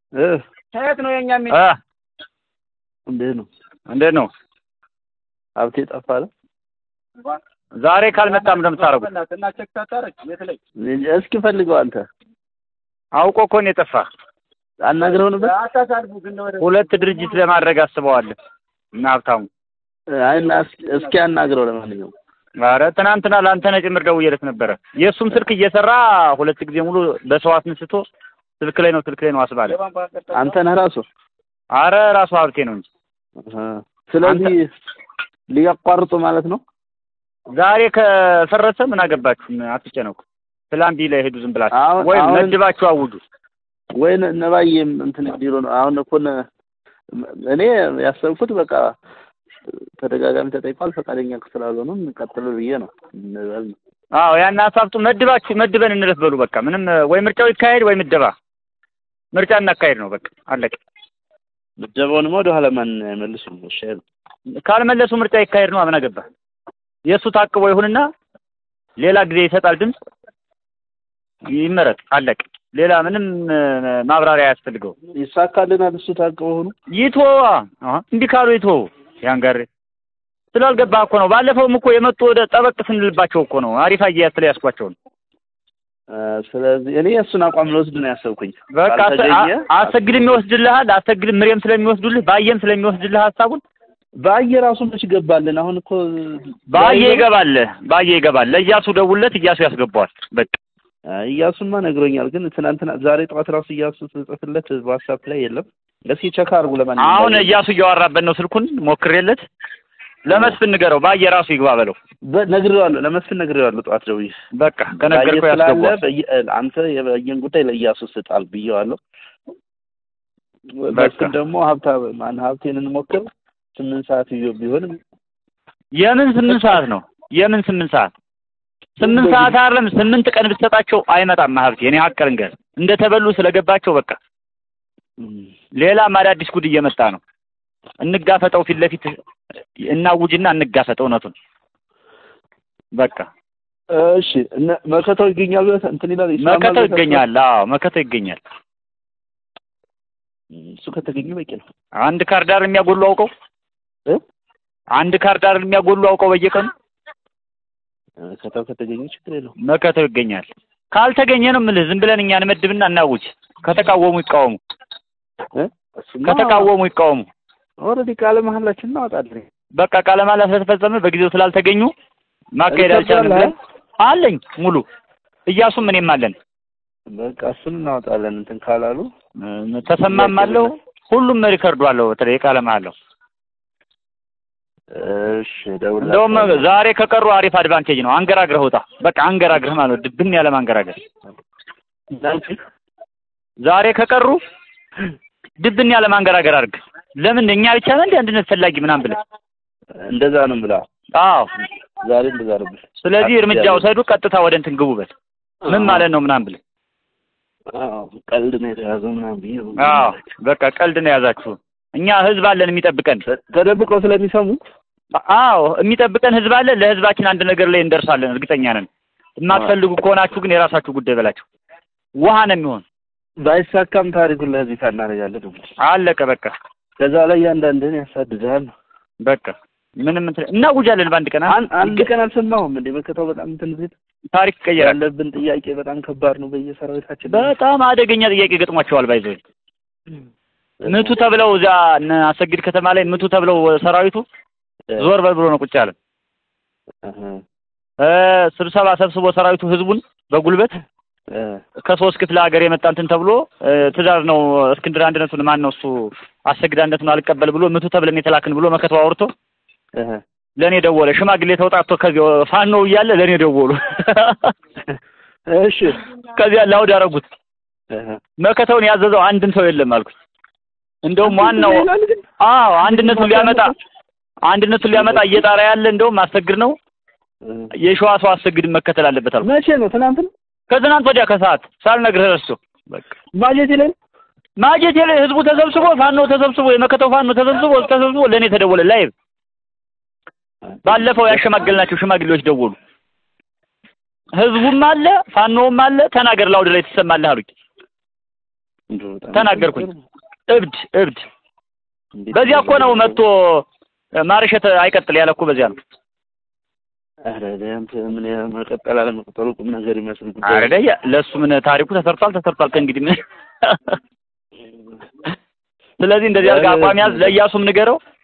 እ ከየት ነው የኛ ሚ እ እንዴት ነው እንዴት ነው ሀብቴ ጠፋ አለ ዛሬ ካልመጣም እንደምታረጉት እና ቼክ ታታረግ የት ላይ እስኪ ፈልገው አንተ አውቆ እኮ ነው የጠፋ። አናግረው ነበር አታሳልፉ ግን ወደ ሁለት ድርጅት ለማድረግ አስበዋል እና ሀብታሙ አይና እስኪ አናግረው ለማንኛውም ኧረ ትናንትና ለአንተነህ ጭምር ደውዬለት ነበረ። የእሱም ስልክ እየሰራ ሁለት ጊዜ ሙሉ በሰው አስነስቶ ስልክ ላይ ነው ስልክ ላይ ነው አስባለ። አንተ ነህ ራሱ አረ ራሱ ሀብቴ ነው እንጂ እ ስለዚህ ሊያቋርጡ ማለት ነው ዛሬ ከፈረሰ ምን አገባችሁ? አትጨነቁ። ፕላን ቢ ላይ ሄዱ ዝም ብላችሁ አሁን- ወይም አሁን- መድባችሁ አውጁ። ወይ ነ- ነባዬም እንትን ቢሮ ነው አሁን እኮ ነ- እኔ ያሰብኩት በቃ ተደጋጋሚ ተጠይቋል ፈቃደኛ ስላልሆኑ እንቀጥል ብዬ ነው እንበል ነው። አዎ ያን ሀሳብቱ መድባችሁ መድበን እንለፍ በሉ በቃ ምንም ወይ ምርጫው ይካሄድ ወይ ምደባ ምርጫ እናካሄድ ነው በቃ አለቀ። ምደባውንማ ወደ ኋላ ማን አይመልሱም። እሺ አይሉ። ካልመለሱ ምርጫ ይካሄድ ነው። ምን አገባ? የእሱ ታቅቦ ይሁንና ሌላ ጊዜ ይሰጣል ድምፅ ይመረጥ አለቀ። ሌላ ምንም እ፣ ማብራሪያ አያስፈልገው። ይሳካልናል እሱ ታቅበው ሆኑ ይትወዋ አሀ፣ እንዲህ ካሉ ይትወው ያንጋር ስላልገባህ እኮ ነው። ባለፈውም እኮ የመጡ ወደ ጠበቅ ስንልባቸው እኮ ነው። አሪፍ አያያዝ ስለያዝኳቸው ነው። ስለዚህ እኔ የእሱን አቋም ልወስድ ነው ያሰብኩኝ። በቃ አሰ- ካልተገኘ አ- አሰግድም ይወስድልሃል። አሰግድም ምሬም ስለሚወስዱልህ ባየም ስለሚወስድልህ ሀሳቡን በአየ ራሱ መች ገባልን? አሁን እኮ ባየ ይገባል። ባየ ይገባል። ለእያሱ ደውለት እያሱ ያስገባዋል። በቃ እያሱማ ነግሮኛል። ግን ትናንትና ዛሬ ጠዋት ራሱ እያሱ ስጽፍለት ዋትሳፕ ላይ የለም። እስኪ ቸክ አድርጉ። ለማንኛውም አሁን እያሱ እያወራበት ነው ስልኩን ሞክሬለት ለመስፍን ንገረው። ባየ ራሱ ይግባ በለው። በ- ነግሬዋለሁ፣ ለመስፍን ነግሬዋለሁ። ጠዋት ደውዬ በቃ ከነገርኩህ ባየ ስላለ ያስገባዋል። በየ- አንተ የበየን ጉዳይ ለእያሱ ስጣል ብዬዋለሁ። በቃ። መስፍን ደግሞ ሀብታ ማን ሀብቴን እንሞክር ስምንት ሰዓት ይዞ ቢሆንም የምን ስምንት ሰዓት ነው? የምን ስምንት ሰዓት? ስምንት ሰዓት አይደለም ስምንት ቀን ብትሰጣቸው አይመጣም። ሀብቴ እኔ ሀቅ ልንገርህ እንደተበሉ ስለገባቸው በቃ ሌላም አዳዲስ ጉድ እየመጣ ነው። እንጋፈጠው፣ ፊት ለፊት እናውጅና እንጋፈጠው እውነቱን በቃ እሺ እነ መከታው ይገኛል ብለህ እንትን ይላል ይስማማል መከተው ብለህ ይገኛል። አዎ መከተው ይገኛል። ታስባለህ? እሱ ከተገኘ በቂ ነው። አንድ ካርዳር የሚያጎሉ አውቀው እ? አንድ ካርዳር የሚያጎሉ አውቀው በየቀኑ መከታው ከተገኘ ችግር የለውም። መከተው ይገኛል። ካልተገኘ ነው የምልህ ዝም ብለን እኛ እንመድብና እናውጅ። ከተቃወሙ ይቃወሙ፣ እ? እሱማ ከተቃወሙ ይቃወሙ። ኦልሬዲ ቃለ መሀላችን እናወጣለን። በቃ ቃለ መሃላ ስለተፈጸመ በጊዜው ስላልተገኙ ማካሄድ አልቻልንም ብለን አለኝ ሙሉ እያሱም እኔም አለን በቃ እሱን እናወጣለን። እንትን ካላሉ እ፣ ተሰማም አለው ሁሉም ሪከርዱ አለው። በተለይ ቃለ መሃላው እሺ ደውላ እንደውም ዛሬ ከቀሩ አሪፍ አድቫንቴጅ ነው። አንገራግረህ ውጣ። በቃ አንገራግረህ ማለት ነው። ድብን ያለ ማንገራገር ዛሬ ከቀሩ ድብን ያለ ማንገራገር አድርግ። ለምን እኛ ብቻ ነን እንደ አንድነት ፈላጊ ምናምን ብለህ እንደዛ ነው ብላ አዎ። ዛሬ እንደዛ ነው ብላ ስለዚህ እርምጃ ውሰዱ፣ ቀጥታ ወደ እንትን ግቡበት። ምን ማለት ነው ምናምን ብለህ አዎ ቀልድ ነው የተያዘው ምናምን ብዬ ነው። አዎ። በቃ ቀልድ ነው የያዛችሁ። እኛ ህዝብ አለን የሚጠብቀን። ተ- ተደብቀው ስለሚሰሙ አዎ የሚጠብቀን ህዝብ አለ። ለህዝባችን አንድ ነገር ላይ እንደርሳለን፣ እርግጠኛ ነን። የማትፈልጉ ከሆናችሁ ግን የራሳችሁ ጉዳይ በላቸው። ውሃ ነው የሚሆን። ባይሳካም ታሪኩን ለህዝብ ይፋ እናደርጋለን ነው የምልህ። አለቀ በቃ ከዛ ላይ እያንዳንድህን ያሳድድሃል ነው። በቃ ምንም እንትን እናውጃለን በአንድ ቀን አን- አንድ ቀን አልሰማሁም እንዴ መከታው በጣም እንትን ቤት ታሪክ ይቀየራል። ያለብን ጥያቄ በጣም ከባድ ነው በየሰራዊታችን በጣም አደገኛ ጥያቄ ገጥሟቸዋል። ባይዘው ምቱ ተብለው እዚያ እነ አሰግድ ከተማ ላይ ምቱ ተብለው ሰራዊቱ ዞር በል ብሎ ነው ቁጭ ያለ። አሀ፣ እ ስብሰባ ሰብስቦ ሰራዊቱ ህዝቡን በጉልበት እ፣ ከሶስት ክፍለ ሀገር የመጣ እንትን ተብሎ እ፣ ትእዛዝ ነው እስክንድር አንድነቱን ማን ነው እሱ አሰግድ አንድነቱን አልቀበል ብሎ ምቱ ተብለን የተላክን ብሎ መከተው አውርቶ እህ፣ ለእኔ ደወለ። ሽማግሌ ተውጣቶ ከዚህ ፋኖ እያለ ለእኔ ደወሉ። እሺ ከዚያ ላውድ አደረጉት። እህ፣ መከተውን ያዘዘው አንድም ሰው የለም አልኩት። እንደውም ዋናው ይላል ግን አዎ አንድነቱን ሊያመጣ አንድነቱን ሊያመጣ እየጣራ ያለ እንደውም አሰግድ ነው እ፣ የሸዋ ሰው አሰግድ መከተል አለበት አልኩት። መቼ ነው ትናንት ነው ከትናንት ወዲያ ከሰዓት ሳልነግርህ ረስቶ በቃ ማጀቴ ላይ ማጀቴ ላይ ህዝቡ ተሰብስቦ ፋኖ ተሰብስቦ የመከተው ፋኖ ተሰብስቦ ተሰብስቦ ለእኔ ተደወለ ላይቭ። ባለፈው ያሸማገልናቸው ሽማግሌዎች ደወሉ። ህዝቡም አለ ፋኖውም አለ ተናገር ላውድ ላይ ትሰማለህ አሉኝ። እንደው በጣም ተናገርኩኝ። እብድ እብድ እንዴት በዚያ እኮ ነው መጥቶ ማርሸት አይቀጥል ያለ እኮ በዚያ ነው። ኧረ አንተ ምን ያ- መቀጠል አለመቀጠሉ ቁም ነገር ይመስል ጉዳይ አረደ ለእሱ ምን ታሪኩ ተሰርቷል ተሰርቷል። ከእንግዲህ ምን ስለዚህ እንደዚህ አድርገህ አቋም ያዝ። ለእያሱም ንገረው